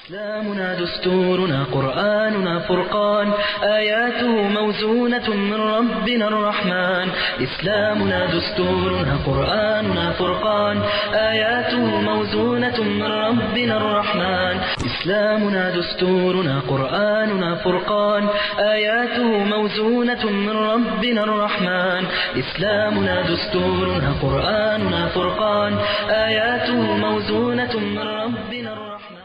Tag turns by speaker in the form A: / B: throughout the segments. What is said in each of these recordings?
A: إسلامنا دستورنا قرآننا فرقان آياته موزونة من ربنا الرحمن إسلامنا دستورنا قرآننا فرقان آياته موزونة من ربنا الرحمن إسلامنا دستورنا قرآننا فرقان آياته موزونة من ربنا الرحمن إسلامنا دستورنا قرآننا فرقان آياته موزونة من ربنا الرحمن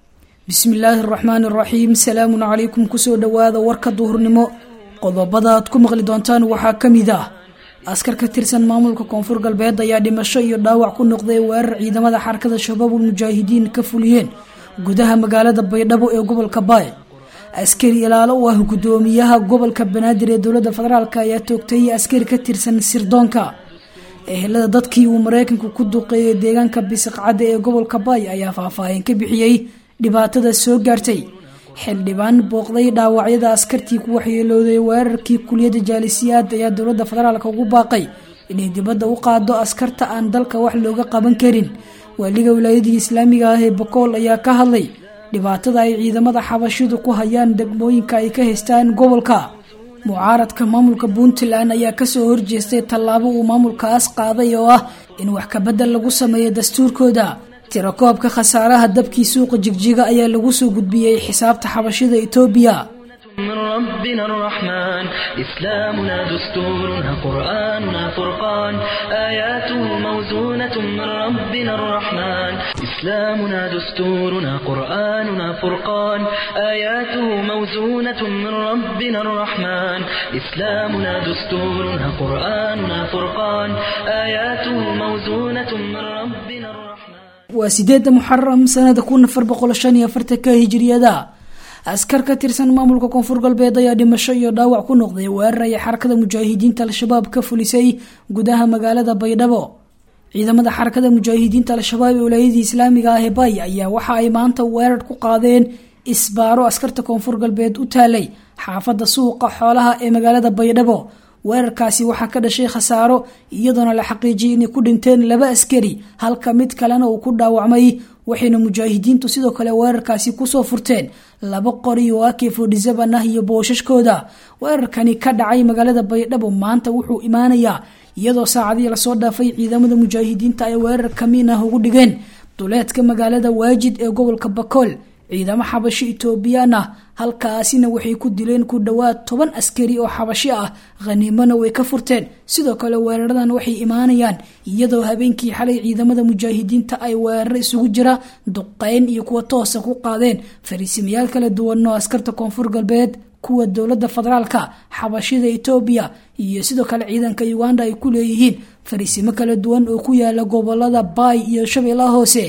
B: bismi illaahi araxmaani araxiim salaamun calaykum kusoo dhowaada warka duhurnimo qodobada aad ku maqli doontaan waxaa ka mid ah askar ka tirsan maamulka koonfur galbeed ayaa dhimasho iyo dhaawac ku noqday weerar ciidamada xarakada shabaabul mujaahidiin ka fuliyeen gudaha magaalada baydhabo ee gobolka baay askari ilaalo u ah gudoomiyaha gobolka banaadir ee dowlada federaalk ayaa toogtay askari ka tirsan sirdoonka ehelada dadkii uu mareykanku ku duqeeyay deegaanka bisiqcadda ee gobolka baay ayaa faahfaahin ka bixiyey dhibaatada soo gaartay xildhibaan booqday dhaawacyada askartii ku waxyeelooday weerarkii kuliyadda jaalisiyaad ayaa dowlada federaalk ugu baaqay inay dibadda u qaado askarta aan dalka wax looga qaban karin waaliga wilaayadii islaamiga ah ee bokool ayaa ka hadlay dhibaatada ay ciidamada xabashidu ku hayaan degmooyinka ay ka haystaan gobolka mucaaradka maamulka puntland ayaa kasoo horjeestay tallaabo uu maamulkaas qaaday oo ah in wax kabedel lagu sameeyo dastuurkooda tirakoobka khasaaraha dabkii suuqa jigjiga ayaa lagu soo gudbiyey xisaabta xabashida etoobiya
A: من ربنا الرحمن إسلامنا دستورنا قرآننا فرقان آياته موزونة من ربنا الرحمن إسلامنا دستورنا قرآننا فرقان آياته موزونة من ربنا الرحمن إسلامنا دستورنا قرآننا فرقان آياته موزونة من ربنا الرحمن
B: waa sideedda muxaram sanada kun afar boqol shan iyo afartanka hijiriyada askar ka tirsan maamulka koonfur galbeed ayaa dhimasho iyo dhaawac ku noqday weerar ay xarakada mujaahidiinta al-shabaab ka fulisay gudaha magaalada baydhabo ciidamada xarakada mujaahidiinta al-shabaab ee walaayadii islaamiga ah ee bay ayaa waxa ay maanta weerar ku qaadeen isbaaro askarta koonfur galbeed u taalay xaafada suuqa xoolaha ee magaalada baydhabo weerarkaasi waxaa ka dhashay khasaaro iyadoona la xaqiijiyay inay ku dhinteen laba askari halka mid kalena uu ku dhaawacmay waxayna mujaahidiintu sidoo kale weerarkaasi kusoo furteen laba qori oo ak fodhisaban ah iyo boosashkooda weerarkani ka dhacay magaalada baydhabo maanta wuxuu imaanayaa iyadoo saacadii lasoo dhaafay ciidamada mujaahidiinta ay weerar kamiin ah ugu dhigeen duleedka magaalada waajid ee gobolka bakool ciidamo xabashi etoobiyaan ah halkaasina waxay ku dileen ku dhowaad toban askari oo xabashi ah khaniimona way ka furteen sidoo kale weeraradan waxay imaanayaan iyadoo habeenkii xalay ciidamada mujaahidiinta ay weeraro isugu jira duqeyn iyo kuwa toosa ku qaadeen fariisimayaal kala duwan oo askarta koonfur galbeed kuwa dowlada federaalka xabashida etoobiya iyo sidoo kale ciidanka uganda ay ku leeyihiin fariisimo kala duwan oo ku yaala gobolada baay iyo shabeellaha hoose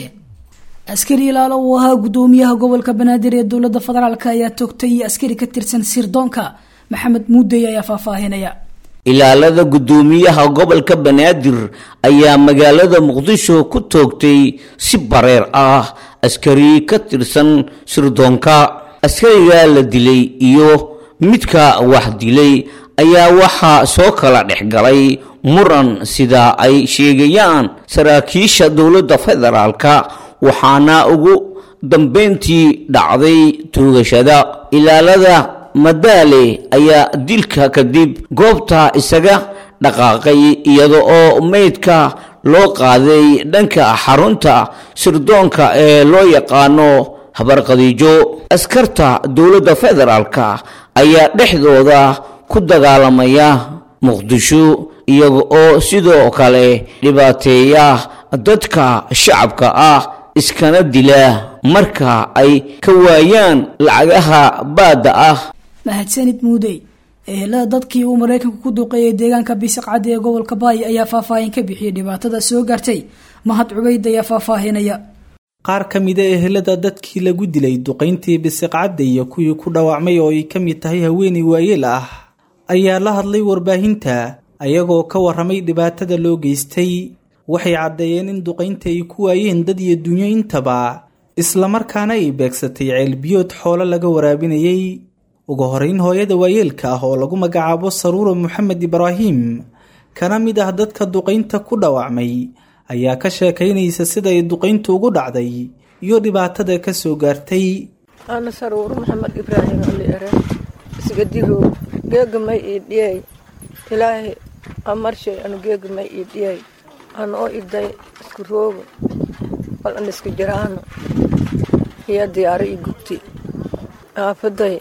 B: askari ilaalo uu ahaa gudoomiyaha gobolka banaadir ee dowlada federaalk ayaa toogtay askari ka tirsan sirdoonka maxamed muudey ayaa faahfaahinaya
C: ilaalada gudoomiyaha gobolka banaadir ayaa magaalada muqdisho ku toogtay si bareer ah askari ka tirsan sirdoonka askariga la dilay iyo midka wax dilay ayaa waxaa soo kala dhex galay muran sida ay sheegayaan saraakiisha dowladda federaalka waxaana ugu dambayntii dhacday tuugashada ilaalada madaale ayaa dilka kadib goobta isaga dhaqaaqay iyada oo meydka loo qaaday dhanka xarunta sirdoonka ee loo yaqaano habarqadiijo askarta dowladda federaalka ayaa dhexdooda ku dagaalamaya muqdisho iyaga oo sidoo kale dhibaateeya dadka shacabka ah iskana dila marka ay ka waayaan lacagaha baadda ah
B: mahadsanid muudey ehelada dadkii uu mareykanku ku duqeeyay deegaanka bisaqcadda ee gobolka baay ayaa faahfaahin ka bixiyay dhibaatada soo gaartay mahad cubayd ayaa faahfaahinaya
D: qaar ka mida ehelada dadkii lagu dilay duqayntii bisiqcadda iyo kuwii ku dhaawacmay oo ay ka mid tahay haweeney waayeel ah ayaa la hadlay warbaahinta ayagoo ka warramay dhibaatada loo geystay waxay caddeeyeen in duqaynta ay ku waayeen dad iyo dunyo intaba islamarkaana ay beegsatay ceelbiyood xoolo laga waraabinayay ugu horeyn hooyada waayeelka ah oo lagu magacaabo saruura moxamed ibraahim kana mid ah dadka duqaynta ku dhaawacmay ayaa ka sheekaynaysa sida ay duqayntu ugu dhacday iyo dhibaatada ka soo gaartay
E: ana saruur maxamed ibraahim ali ere isgadirow geegamay ii dhiyay ilaahay amarshay anu geegamay ii dhiyay ana oo iday isku rooga bal an iska jiraano iyo diyaaro ii gubti aafaday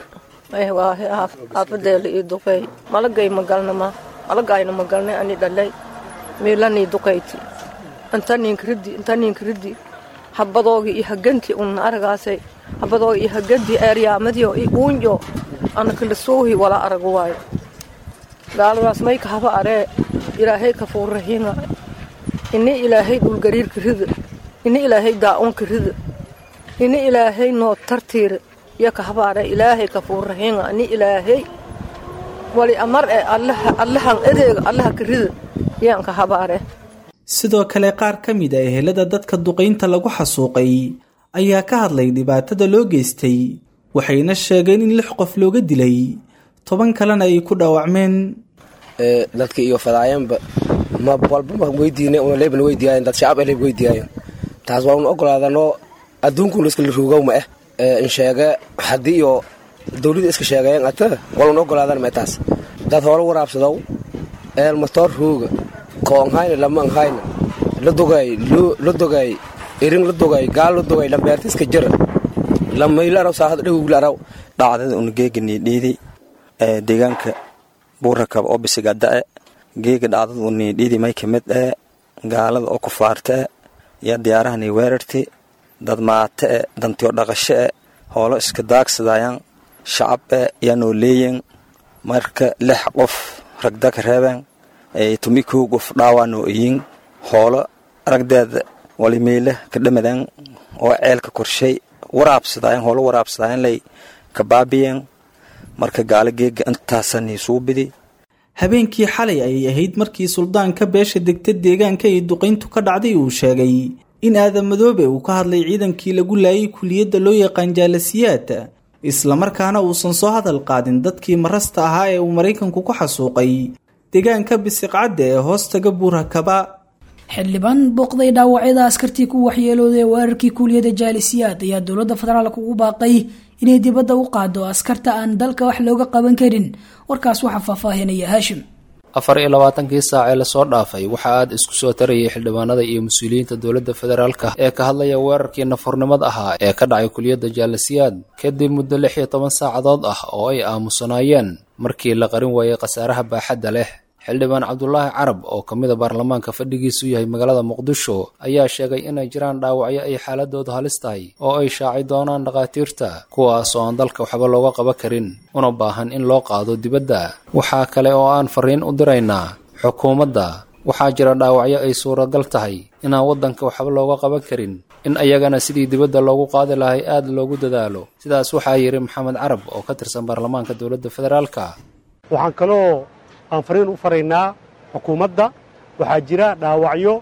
E: aafadeela ii duqeey malagay magalnama malagayna magalnay ani dhalay miilanii duqayti intaniinkaridi intaniinkaridi habadoogi iyo haganti unna aragaasay habadoogi iyo haganti eeryaamadiyo i uunjo ana kalisuuhi wala aragu waayo gaaladaas mayka haba aree ilaahay kafuurrahiinga ini ilaahay dhulgariirka rida ini ilaahay daa-unka rida ini ilaahay noo tartiira iyo ka haba aree ilaahay kafuurrahiinga ini ilaahay wali amar ee allahan edeega allaha ka rida yaan ka haba aree
D: sidoo kale qaar ka mid a ehelada dadka duqaynta lagu xasuuqay ayaa ka hadlay dhibaatada loo geystay waxayna sheegeen in lix qof looga dilay toban kalena ay ku dhaawacmeen
F: dadka iyo fadaayanba ma walba ma weydiine una leebna weydiiyaayen dad shacab leeb weydiiyaayen taas waa un ogolaadanoo adduunkuna iskala ruugow ma ah in sheege haddii iyo dawladda iska sheegayen ata wal un ogolaadan ma taas dad hoola waraabsadow eel matoor ruuga koonhayna lamanhayna la dogay la dogay irin la dogay gaal la dogay lambeerta iska jira lamaylaraw saahad dhawuglaaraw
G: dhacdada una geegani dhiidi ee deegaanka buurakaba oo bisigada-e geega dhacdada uni dhiidi may ka mid ee gaalada oo kufaarta e iyo diyaarahani weerarti dad maate e dantiyo dhaqasho e hoolo iska daagsadayaan shacab e yanoo leeyen marka lix qof ragdaka reebeen tumikow qof dhaawaanoo iyin hoolo aragdeeda walimeyle ka dhamadan oo ceelka korshay waraabsadaayan hoolo waraabsadaayan lay ka baabiyeen marka gaalo geega intaasani suubidi
D: habeenkii xalay ayay ahayd markii suldaanka beesha degta deegaanka ay duqayntu ka dhacday uu sheegay in aadan madoobe uu ka hadlay ciidankii lagu laayay kuliyadda loo yaqaan jaalasiyaad islamarkaana uusan soo hadal qaadin dadkii marasta ahaa ee uu maraykanku ku xasuuqay deegaanka bisiqcadda ee hoostaga buurakaba
B: xildhibaan booqday dhaawacyada askartii ku waxyeelooday weerarkii kuuliyada jaalisiyaad ayaa dowladda federaalk ugu baaqay inay dibadda u qaado askarta aan dalka wax looga qaban karin warkaas waxaa faahfaahinaya haashim
H: afar iyo labaatankii saac ee lasoo dhaafay waxa aad isku soo tarayay xildhibaanada iyo mas-uuliyiinta dowladda federaalka ee ka hadlaya weerarkii nafurnimada ahaa ee ka dhacay kuliyadda jaalasiyaad kadib muddo lix iyo toban saacadood ah oo ay aamusanaayeen markii la qarin waayey khasaaraha baaxadda leh xildhibaan cabdulaahi carab oo ka mid a baarlamaanka fadhigiisu yahay magaalada muqdisho ayaa sheegay inay jiraan dhaawacyo ay xaaladoodu halis tahay oo ay shaaci doonaan dhakhaatiirta kuwaas oo aan dalka waxba looga qaban karin una baahan in loo qaado dibadda waxaa kale oo aan fariin u diraynaa xukuumadda waxaa jira dhaawacyo ay suuragal tahay inaan waddanka waxba looga qaban karin in ayagana sidii dibadda loogu qaadi lahay aad loogu dadaalo sidaas waxaa yidhi maxamed carab oo ka tirsan baarlamaanka dowladda federaalka
I: waxaan kaloo aan fariin u faraynaa xukuumadda waxaa jira dhaawacyo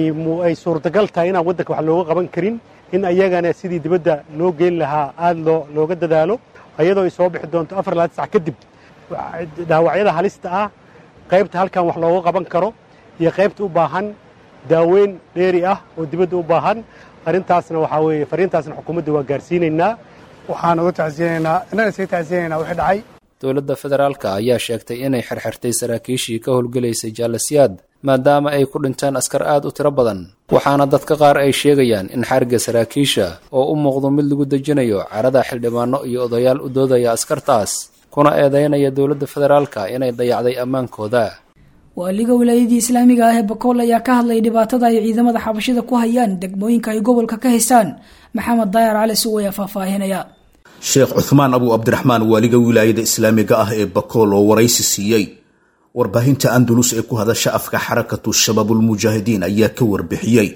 I: ay suurtagal tahay inaan waddanka wax looga qaban karin in ayagana sidii dibadda loo geyn lahaa aad looga dadaalo ayadoo ay soo bixi doonto afar laad sac kadib dhaawacyada halista ah qaybta halkan wax looga qaban karo iyo qaybta u baahan daaweyn dheeri ah oo dibadda u baahan arrintaasna waxaa weeye fariintaasna xukuumadda waa gaarsiinaynaa
J: waxaan uga tacsiyanaynaa inaan isaga tacsiyanaynaa wixii dhacay
H: dowladda federaalka ayaa sheegtay inay xirxirtay saraakiishii ka howlgelaysay jaalasiyaad maadaama ay ku dhinteen askar aad u tiro badan waxaana dadka qaar ay sheegayaan in xariga saraakiisha oo u muuqdo mid lagu dejinayo carada xildhibaano iyo odayaal u doodaya askartaas kuna eedeynaya dowladda federaalka inay dayacday ammaankooda
B: waaliga wilaayadii islaamiga ah ee bakool ayaa ka hadlay dhibaatada ay ciidamada xabashida ku hayaan degmooyinka ay gobolka ka haystaan maxamed daayar cali suw ayaa faahfaahinaya
K: sheekh cuhmaan abu cabdiraxmaan waaliga wilaayada islaamiga ah ee bakool oo waraysi siiyey warbaahinta andalus ee ku hadasha afka xarakatu shabaabulmujaahidiin ayaa ka warbixiyey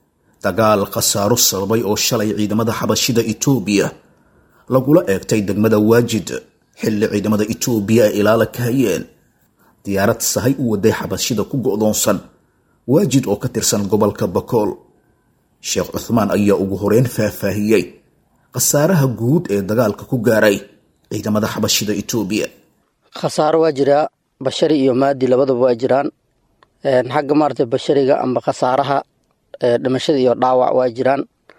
K: dagaal khasaaro sababay oo shalay ciidamada xabashida itoobiya lagula eegtay degmada waajid xilli ciidamada itoobiya ay ilaala ka hayeen diyaarad sahay u waday xabashida ku go'doonsan waajid oo ka tirsan gobolka bakool sheekh cuhmaan ayaa ugu horeyn faahfaahiyey khasaaraha guud ee dagaalka ku gaaray ciidamada xabashida itoobiya
L: khasaaro waa jiraa bashari iyo maadi labadaba waa jiraan xagga maarata bashariga amba khasaaraha dhimashada iyo dhaawac waa jiraan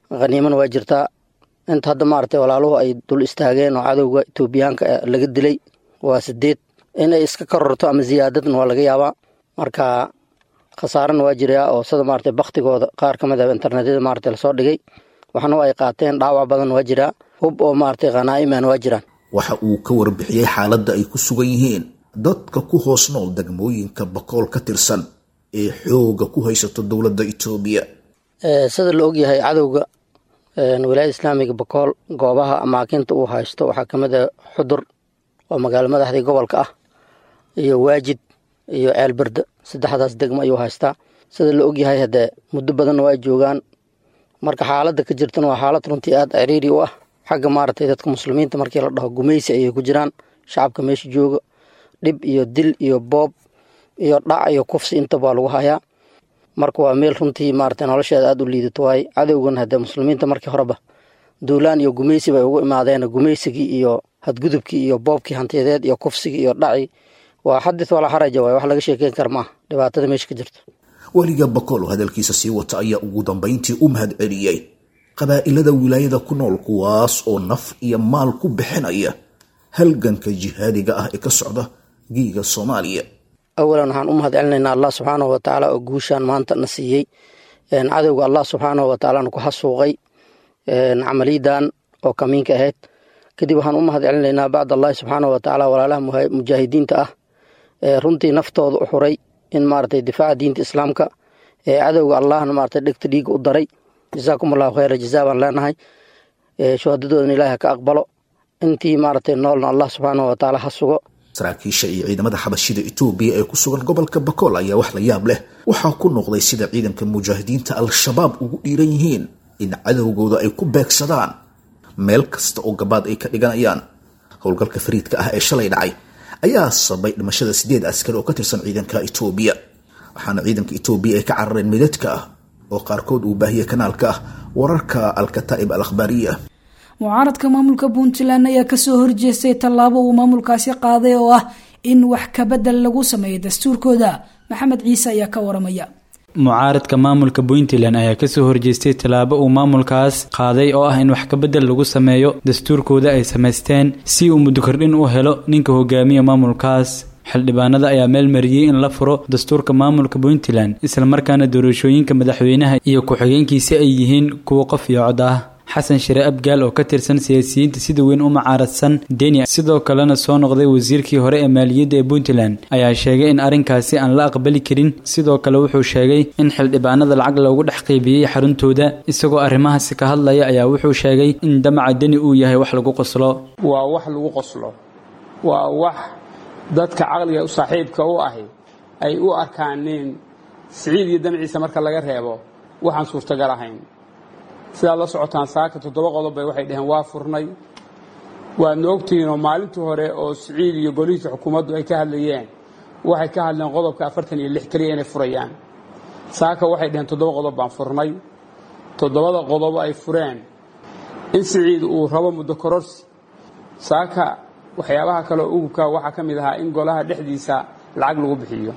L: khaniimana waa jirtaa inta hadda maaragtay walaaluhu ay dul istaageen oo cadowga etoobiyaanka laga dilay waa sideed inay iska kororto ama ziyaadadna waa laga yaabaa marka khasaarana waa jiraa oo sida maaragtay baktigooda qaar ka mid ah internetyada maaragtay lasoo dhigay waxna ay qaateen dhaawac badan waa jiraa hub oo maaragtay khanaa'iman waa jiraan
K: waxa uu ka warbixiyey xaaladda ay ku sugan yihiin dadka ku hoos nool degmooyinka bakool ka tirsan ee xooga ku haysato dowladda etoobiya
L: sida la ogyahay cadowga wilaayada islaamiga bakool goobaha amaakinta uu haysto waxaa ka mid ah xudur oo magaalo madaxdii gobolka ah iyo waajid iyo ceelberde saddexdaas degmo ayuu haystaa sida la ogyahay haddee muddo badanna waa joogaan marka xaaladda ka jirtana waa xaalad runtii aada ciriiri u ah xagga maaragtay dadka muslimiinta markii la dhaho gumaysi ayay ku jiraan shacabka meesha jooga dhib iyo dil iyo boob iyo dhac iyo kufsi intaba waa lagu hayaa marka waa meel runtii maaragtay nolosheeda aada u liidato waaye cadowgan haddee muslimiinta markii horeba duulaan iyo gumaysi bay ugu imaadeen gumaysigii iyo hadgudubkii iyo boobkii hantiyadeed iyo kufsigii iyo dhaci waa xadith walaa xaraja waay wax laga sheekeyn kara maaha dhibaatada meesha ka jirto
K: weliga bakool oo hadalkiisa sii wata ayaa ugu dambayntii u mahad celiyey qabaa'ilada wilaayada ku nool kuwaas oo naf iyo maal ku bixinaya halganka jihaadiga ah ee ka socda giiga soomaaliya
L: awalan waxaan u mahad celinaynaa allah subxaanahu watacaala oo guushaan maanta na siiyey cadowga allah subxaanahu watacaalana ku xasuuqay camaliyadan oo kamiinka ahayd kadib waxaan u mahad celinaynaa bacd allahi subxaanahu watacaala walaalaha mujaahidiinta ah ee runtii naftooda u xuray in maaragtay difaaca diinta islaamka ee cadowga allahna maaragtay dhegta dhiiga u daray jazaakum allahu khayra jazaa baan leenahay shuhadadoodana ilaahi ha ka aqbalo intii maaragtay noolna allah subxaanahu watacaala ha sugo
K: saraakiisha iyo ciidamada xabashida etoobiya ee ku sugan gobolka bakool ayaa wax la yaab leh waxaa ku noqday sida ciidanka mujaahidiinta al-shabaab ugu dhiiran yihiin in cadowgooda ay ku beegsadaan meel kasta oo gabaad ay ka dhiganayaan howlgalka fariidka ah ee shalay dhacay ayaa sabay dhimashada sideed askari oo ka tirsan ciidanka etoobiya waxaana ciidanka etoobiya ay ka carareen midadka ah oo qaarkood uu baahiyey kanaalka ah wararka al-kataa'ib al akhbaariya
B: mucaaradka maamulka puntland ayaa kasoo horjeestay tallaabo uu maamulkaasi qaaday oo ah in wax kabedel lagu sameeyo dastuurkooda maxamed ciise ayaa ka waramaya
M: mucaaradka maamulka puntland ayaa kasoo horjeestay tallaabo uu maamulkaas qaaday oo ah in wax kabedel lagu sameeyo dastuurkooda ay samaysteen si uu muddo kordhin u helo ninka hogaamiya maamulkaas xildhibaanada ayaa meel mariyey in la furo dastuurka maamulka puntland islamarkaana doorashooyinka madaxweynaha iyo ku-xigeenkiisa ay yihiin kuwa qof iyo cod ah xasan shire abgaal oo ka tirsan siyaasiyiinta sida weyn u mucaaradsan deni sidoo kalena soo noqday wasiirkii hore ee maaliyadda ee puntland ayaa sheegay in arrinkaasi aan la aqbali karin sidoo kale wuxuu sheegay in xildhibaanada lacag loogu dhex qaybiyey xaruntooda isagoo arrimahaasi ka hadlaya ayaa wuxuu sheegay in damaca deni uu yahay wax lagu qoslo
N: waa wax lagu qoslo waa wax dadka caqliga u saaxiibka u ahi ay u arkaaneen siciid iyo damciisa marka laga reebo waxaan suurtagal ahayn sidaad la socotaan saaka toddoba qodob bay waxay dhaheen waa furnay waadna ogtihiinoo maalintii hore oo siciid iyo golihiisa xukuumaddu ay ka hadlayeen waxay ka hadleen qodobka afartan iyo lix keliya inay furayaan saaka waxay dhaheen toddoba qodob baan furnay toddobada qodob ay fureen in siciid uu rabo muddo kororsi saaka waxyaabaha kaleo ugubka waxaa ka mid ahaa in golaha dhexdiisa lacag lagu bixiyo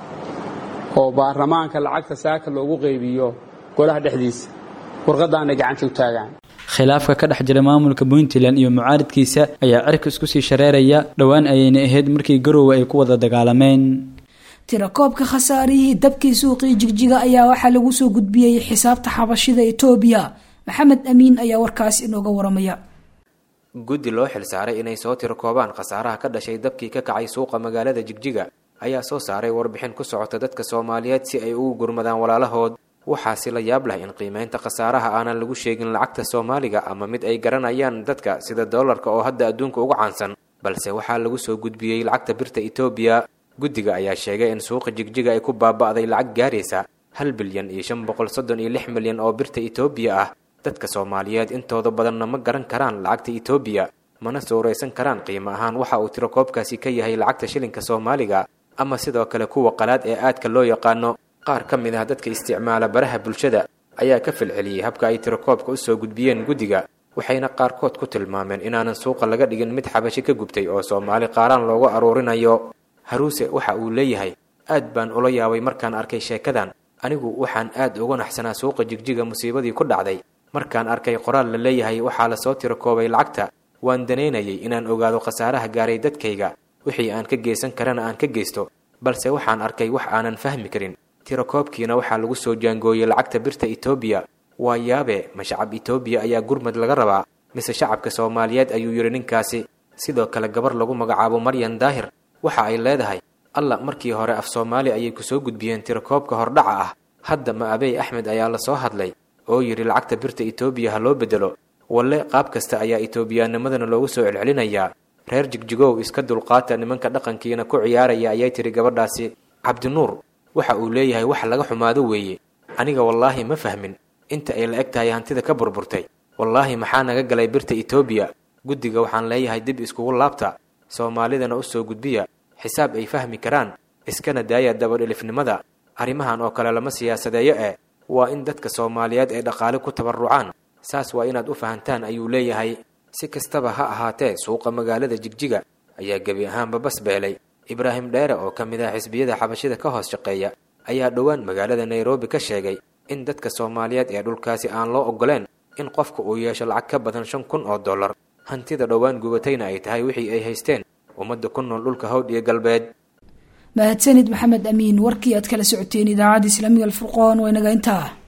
N: oo baarlamaanka lacagta saaka loogu qaybiyo golaha dhexdiisa warqadaanay gacanta u taagaan
M: khilaafka ka dhex jira maamulka puntland iyo mucaaridkiisa ayaa cirka isku sii shareeraya dhowaan ayayna ahayd markii garoowe ay ku wada dagaalameen
B: tirakoobka khasaarihii dabkii suuqii jigjiga ayaa waxaa lagu soo gudbiyey xisaabta xabashida etoobiya maxamed amiin ayaa warkaas inooga waramaya
O: guddi loo xilsaaray inay soo tirakoobaan khasaaraha ka dhashay dabkii ka kacay suuqa magaalada jigjiga ayaa soo saaray warbixin ku socota dadka soomaaliyeed si ay ugu gurmadaan walaalahood waxaasi la yaab leh in qiimeynta khasaaraha aanan lagu sheegin lacagta soomaaliga ama mid ay garanayaan dadka sida doolarka oo hadda adduunka ugu caansan balse waxaa lagu soo gudbiyey lacagta birta etoobiya guddiga ayaa sheegay in suuqa jigjiga ay ku baaba'day lacag gaaraysa hal bilyan iyo shan boqol soddon iyo lix milyan oo birta etoobiya ah dadka soomaaliyeed intooda badanna ma garan karaan lacagta etoobiya mana suuraysan karaan qiimo ahaan waxa uu tirakoobkaasi ka yahay lacagta shilinka soomaaliga ama sidoo kale kuwa qalaad ee aadka loo yaqaano qaar ka mid ah dadka isticmaala baraha bulshada ayaa ka falceliyey habka ay tirakoobka u soo gudbiyeen guddiga waxayna qaarkood ku tilmaameen inaanan suuqa laga dhigin mid xabashi ka gubtay oo soomaali qaaraan loogu aruurinayo haruuse waxa uu leeyahay aad baan ula yaabay markaan arkay sheekadan anigu waxaan aad uga naxsanaa suuqa jigjiga musiibadii ku dhacday markaan arkay qoraal la leeyahay waxaa lasoo tiro koobay lacagta waan danaynayay inaan ogaado khasaaraha gaaray dadkayga wixii aan ka geysan karana aan ka geysto balse waxaan arkay wax aanan fahmi karin tirakoobkiina waxaa lagu soo jaangooyey lacagta birta etoobiya waa yaabe ma shacab etoobiya ayaa gurmad laga rabaa mise shacabka soomaaliyeed ayuu yidhi ninkaasi sidoo kale gabar lagu magacaabo maryan daahir waxa ay leedahay alla markii hore af soomaali ayay kusoo gudbiyeen tirakoobka hordhaca ah hadda ma abey axmed ayaa lasoo hadlay oo yidhi lacagta birta etoobiya ha loo bedelo walle qaab kasta ayaa etoobiyaanimadana loogu soo celcelinayaa reer jigjigow iska dulqaata nimanka dhaqankiina ku ciyaaraya ayay tiri gabadhaasi cabdinuur waxa uu leeyahay wax laga xumaado weeye aniga wallaahi ma fahmin inta ay la eg tahay hantida ka burburtay wallaahi maxaa naga galay birta etoobiya guddiga waxaan leeyahay dib iskugu laabta soomaalidana u soo gudbiya xisaab ay fahmi karaan iskana daaya dabadhilifnimada arrimahan oo kale lama siyaasadeeyo eh waa in dadka soomaaliyeed ay dhaqaale ku tabarrucaan saas waa inaad u fahantaan ayuu leeyahay si kastaba ha ahaatee suuqa magaalada jigjiga ayaa gebi ahaanba bas beelay ibraahim dheere oo ka mid ah xisbiyada xabashida ka hoos shaqeeya ayaa dhowaan magaalada nairobi ka sheegay in dadka soomaaliyeed ee dhulkaasi aan loo ogoleen in qofka uu yeesho lacag ka badan shan kun oo dollar hantida dhowaan gubatayna ay tahay wixii ay haysteen ummadda ku nool dhulka hawd iyo galbeed
B: mahadsanid maxamed amiin warkii aad kala socoteen idaacadda islaamiga alfurqoon waa inaga intaa